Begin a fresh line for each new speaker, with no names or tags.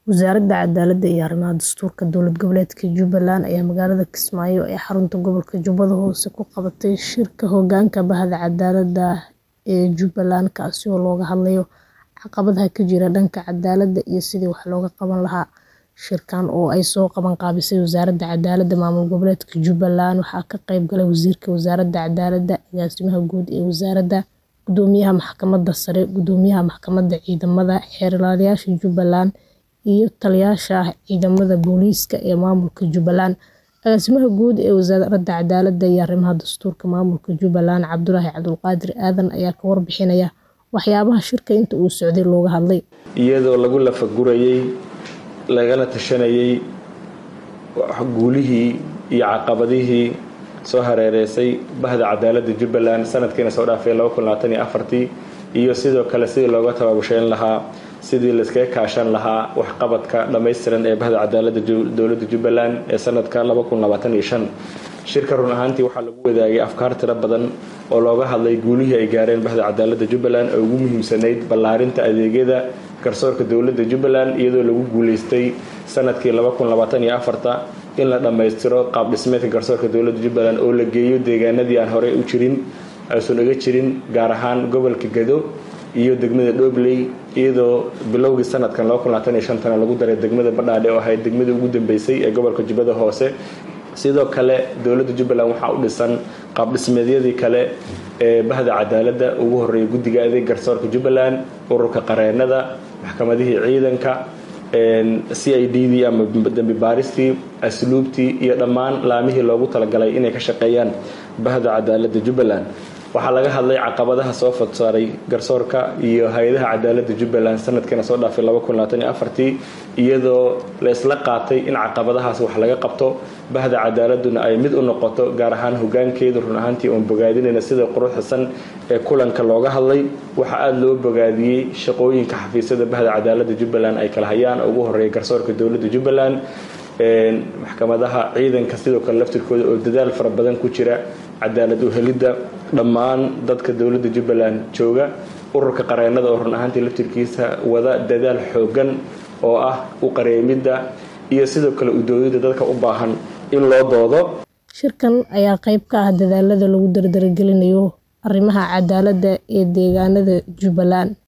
Wasaaradda Cadaaladda iyo Arrimaha Dastuurka Dowlad Goboleedka Jubbaland ayaa magaalada Kismaayo ee xarunta gobolka Jubbada Hoose ku qabatay shirka hoggaanka Bahda Cadaaladda ee Jubbaland kaasi oo looga hadlayo caqabadaha ka jira dhanka cadaaladda iyo sidii wax looga qaban lahaa. Shirkan oo ay soo qaban qaabisay Wasaaradda Cadaaladda Maamul Goboleedka Jubbaland waxaa ka qayb galay Wasiirka Wasaaradda Cadaaladda, Agaasimaha Guud ee Wasaaradda, Gudoomiyaha Maxkamadda Sare, Gudoomiyaha Maxkamadda Ciidamada, Xeeladayaasha Jubbaland, iyo Taliyayaasha Ciidamada Booliiska ee Maamulka Jubbaland. Agaasimaha Guud ee Wasaaradda Cadaaladda iyo Arrimaha Dastuurka Maamulka Jubbaland, Cabdulaahi Cabdulqaadir Aadan ayaa ka warbixinaya waxyaabaha shirka inta uu socday looga hadlay.
iyadoo lagu lafagurayay lagala tashanayay guulihii iyo caqabadihii soo hareereysay bahda cadaaladda Jubbaland sanadkiina soo dhaafay iyo sidoo kale sidii looga tababusheyn lahaa sidii la iskaga kaashan lahaa waxqabadka dhammaystiran ee bahda cadaaladda dowladda Jubbaland ee sanadka shirka run ahaantii waxaa lagu wadaagay afkaar tiro badan oo looga hadlay guulihii ay gaareen bahda cadaaladda Jubbaland oo ugu muhiimsanayd ballaarinta adeegyada garsoorka dowladda Jubbaland iyadoo lagu guuleystay sanadkii in la dhammaystiro qaab dhismeedka garsoorka dowladda Jubbaland oo la geeyo deegaanadii aan horey u jirin aysan uga jirin gaar ahaan gobolka Gedo iyo degmada Dhobley iyadoo bilowgii sanadkan tana lagu daray degmada Badhaadhe oo ahayd degmadii ugu dambeysay ee gobolka Jubbada Hoose sidoo kale dowladda Jubbaland waxaa u dhisan qaab dhismeedyadii kale ee bahda cadaaladda ugu horeeyay guddiga adeeg garsoorka Jubbaland ururka qareenada maxkamadihii ciidanka CID-dii ama dambi baaristii asluubtii iyo dhammaan laamihii loogu talagalay inay ka shaqeeyaan bahda cadaaladda Jubbaland waxaa laga hadlay caqabadaha soo fadsaaray garsoorka iyo hay-adaha cadaaladda Jubbaland sanadkiina soo dhaafay iyadoo la isla qaatay in caqabadahaas wax laga qabto bahda cadaaladuna ay mid u noqoto gaar ahaan hoggaankeedu run ahaantii oon bogaadinayna sida quruxsan ee kulanka looga hadlay waxaa aada loo bogaadiyey shaqooyinka xafiisyada bahda cadaaladda Jubbaland ay kala hayaan ugu horeeya garsoorka dowladda Jubbaland maxkamadaha ciidanka sidoo kale laftirkooda oo dadaal fara badan ku jira cadaalad u helidda dhammaan dadka dowladda Jubbaland jooga ururka qareenada oo run ahaantii laftirkiisa wada dadaal xoogan oo ah u qareemidda iyo sidoo kale u doodida dadka u baahan in loo doodo
shirkan ayaa qayb ka ah dadaalada lagu dardargelinayo arrimaha cadaaladda ee deegaanada Jubbaland